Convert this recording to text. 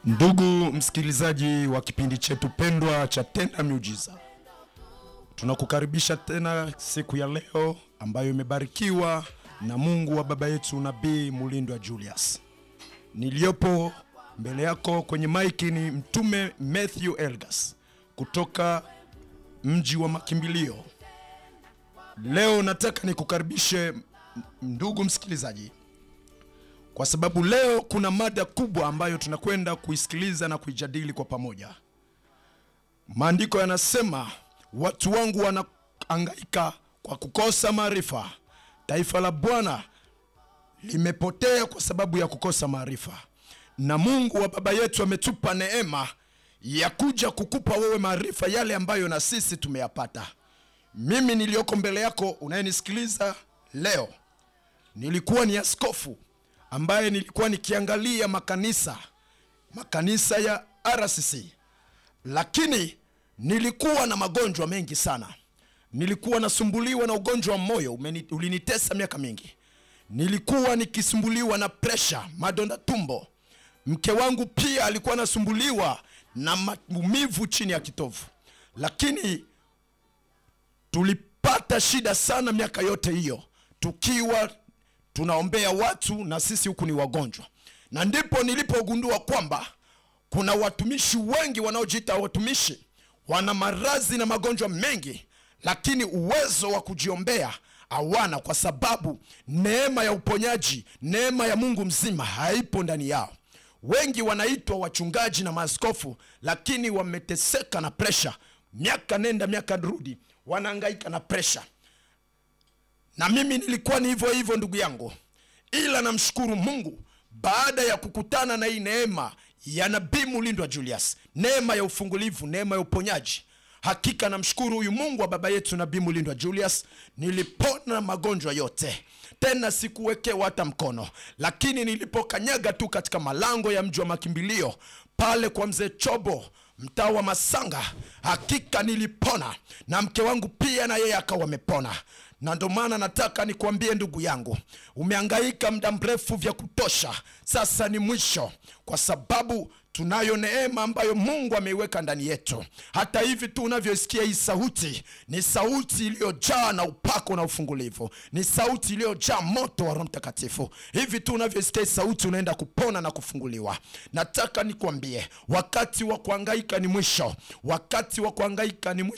Ndugu msikilizaji wa kipindi chetu pendwa cha Tenda Miujiza, tunakukaribisha tena siku ya leo ambayo imebarikiwa na Mungu wa baba yetu Nabii Mulindwa Julius. Niliyopo mbele yako kwenye maiki ni Mtume Matthew Elgas kutoka mji wa makimbilio. Leo nataka nikukaribishe ndugu msikilizaji kwa sababu leo kuna mada kubwa ambayo tunakwenda kuisikiliza na kuijadili kwa pamoja. Maandiko yanasema watu wangu wanaangaika kwa kukosa maarifa, taifa la Bwana limepotea kwa sababu ya kukosa maarifa. Na Mungu wa baba yetu ametupa neema ya kuja kukupa wewe maarifa yale ambayo na sisi tumeyapata. Mimi niliyoko mbele yako unayenisikiliza leo, nilikuwa ni askofu ambaye nilikuwa nikiangalia makanisa makanisa ya RCC, lakini nilikuwa na magonjwa mengi sana. Nilikuwa nasumbuliwa na ugonjwa wa moyo umeni, ulinitesa miaka mingi. Nilikuwa nikisumbuliwa na presha, madonda tumbo. Mke wangu pia alikuwa anasumbuliwa na maumivu chini ya kitovu, lakini tulipata shida sana miaka yote hiyo tukiwa tunaombea watu na sisi huku ni wagonjwa, na ndipo nilipogundua kwamba kuna watumishi wengi wanaojiita watumishi, wana maradhi na magonjwa mengi, lakini uwezo wa kujiombea hawana, kwa sababu neema ya uponyaji, neema ya Mungu mzima haipo ndani yao. Wengi wanaitwa wachungaji na maaskofu, lakini wameteseka na presha, miaka nenda miaka rudi, wanahangaika na presha na mimi nilikuwa ni hivyo hivyo ndugu yangu, ila namshukuru Mungu baada ya kukutana na hii neema ya Nabii Mulindwa Julius, neema ya ufungulivu, neema ya uponyaji. Hakika namshukuru huyu Mungu wa baba yetu Nabii Mulindwa Julius, nilipona magonjwa yote, tena sikuwekewa hata mkono. Lakini nilipokanyaga tu katika malango ya mji wa makimbilio pale kwa mzee Chobo mtaa wa Masanga, hakika nilipona, na mke wangu pia na yeye akawa amepona na ndo maana nataka nikuambie ndugu yangu, umehangaika muda mrefu vya kutosha, sasa ni mwisho, kwa sababu tunayo neema ambayo Mungu ameiweka ndani yetu. Hata hivi tu unavyoisikia hii sauti, ni sauti iliyojaa na upako na ufungulivu, ni sauti iliyojaa moto wa Roho Mtakatifu. Hivi tu unavyoisikia hii sauti, unaenda kupona na kufunguliwa. Nataka nikuambie, wakati wa kuhangaika ni mwisho, wakati wa kuhangaika ni mwisho.